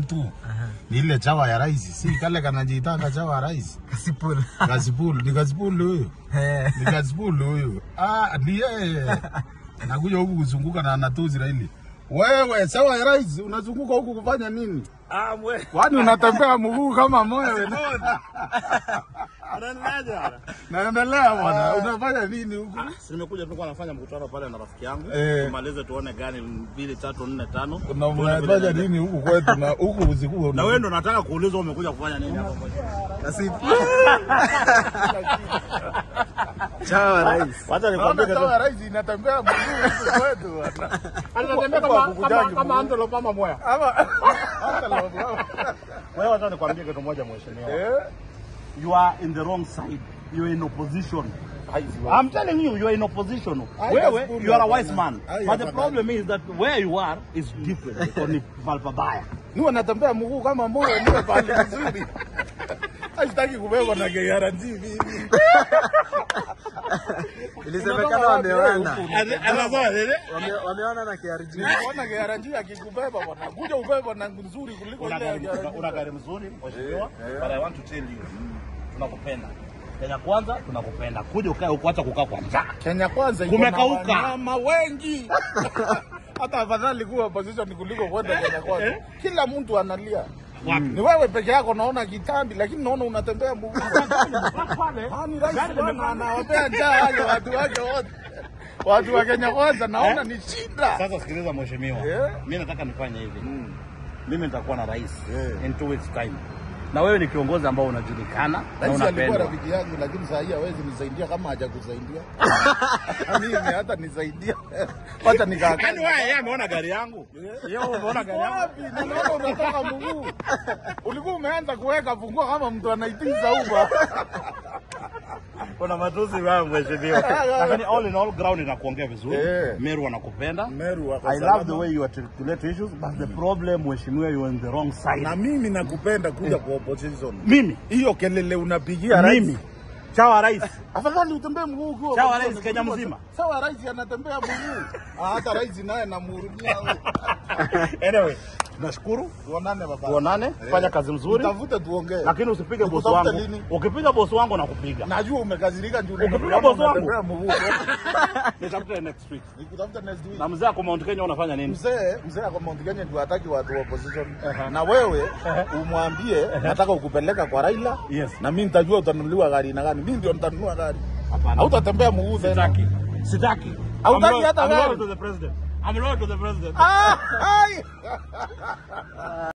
tu ni ile chawa ya rais, si kale kanajitanga chawa ya rais Kasipul. Gazipul, ni Gazipul huyo, Eh. ni Gazipul huyo. Ah, ni yeye anakuja huku kuzunguka na anatuzi Raili. Wewe chawa ya rais unazunguka huku kufanya nini? Ah, mwe. Kwani unatembea mguu kama mwewe? Anaendaje bwana? Naendelea bwana, unafanya nini huku? Si nimekuja tulikuwa nafanya mkutano pale na rafiki yangu. Eh. Tumalize tuone gani mbili tatu nne tano. Na Tuone vile mnafanya inaenda. nini huku kwetu na huku usiku? Na wewe ndo nataka kuulizwa umekuja kufanya nini hapa kwetu? Kasipul. Chawa rais. Wacha Naona nikwambie chawa kitu. ya rais inatembea mguu huku kwetu bwana. Anatembea Huku kama hakukujangi kama kama mguu. antelope ama moya. Ama hata logo. Wewe wacha nikwambie kitu moja mheshimiwa. Eh? You are in the wrong side. You are in opposition. I'm telling you, you are in opposition. I Wewe, just you are a pull wise up, man. I But the have problem is that where you are is different. Iko ni palpabaya. Niwe natembea mguu kama moyo niwe pale vizuri. Sitaki kubebwa na KRG vivi. Ilisemekana wameona. Anasema nini? Wame- Wameona na KRG. Niliona KRG akikubeba bwana. Kuja ubebwa na nzuri kuliko Una ile ya gari- una- KRG. una gari mzuri mheshimiwa, but I want to tell you, tunakupenda. Kenya kwanza tunakupenda. Kuja ukae huko, acha kukaa kwa njaa. Kenya kwanza iko na Kumekauka. wanyama wengi. Hata afadhali kuwa opposition kuliko kwenda Kenya kwanza. Kila mtu analia. Wapi? Ni wewe peke yako naona kitambi, lakini naona unatembea mguu. Ah, ni rais bwana anawapea njaa wale watu wake wote. Watu wa Kenya kwanza naona ni shida. Sasa sikiliza mheshimiwa, Yeah. mimi nataka nifanye hivi. Mimi nitakuwa na rais Yeah. in two weeks time, na wewe ni kiongozi ambao unajulikana na Rais alikuwa unapendwa. rafiki yangu, lakini saa hii hawezi nisaidia kama hajakusaidia. Mimi hata nisaidia. Wacha nikaa. Yaani wewe yeye ameona gari yangu. Yeye umeona gari yangu. Wapi? Ninaona unataka mguu. Ulikuwa umeanza kuweka funguo kama mtu anaitiza uba. Kuna matusi wewe mheshimiwa. Lakini all in all ground inakuongea vizuri. Yeah. Meru anakupenda. Meru wako I salama. love the way you articulate issues, but the problem mheshimiwa, you are in the wrong side. Na mimi nakupenda kuja kwa opposition. Mimi Hiyo kelele unapigia rais. mimi chawa rais Afadhali utembee mguu ukiwa Sawa, opposition rais Kenya kuliko- mzima. Sawa rais anatembea mguu. Ah, hata rais naye namhurumia. anyway, tunashukuru, Tuonane baba. tuonane, fanya kazi mzuri, Tafute tuongee. lakini usipige bosi Nikutafute wangu. lini? Ukipiga bosi wangu nakupiga. Najua umekazirika juu Ukipiga nimekuona bosi wangu. unatembea mguu. Nitafute next week. Nikutafuta next week. Na mzee ako Mount Kenya unafanya nini? Mzee, mzee ako Mount Kenya ndio hataki watu wa opposition. Na wewe umwambie nataka ukupeleka kwa Raila. Yes. Na mimi nitajua utanunuliwa gari na gani. Mimi ndio nitanunua gari. Hapana. Hautatembea mguu tena. Sitaki. Sitaki. Hautaki I'm loyal- hata I'm loyal gari? to the president. I'm loyal to the president. Ah, ai.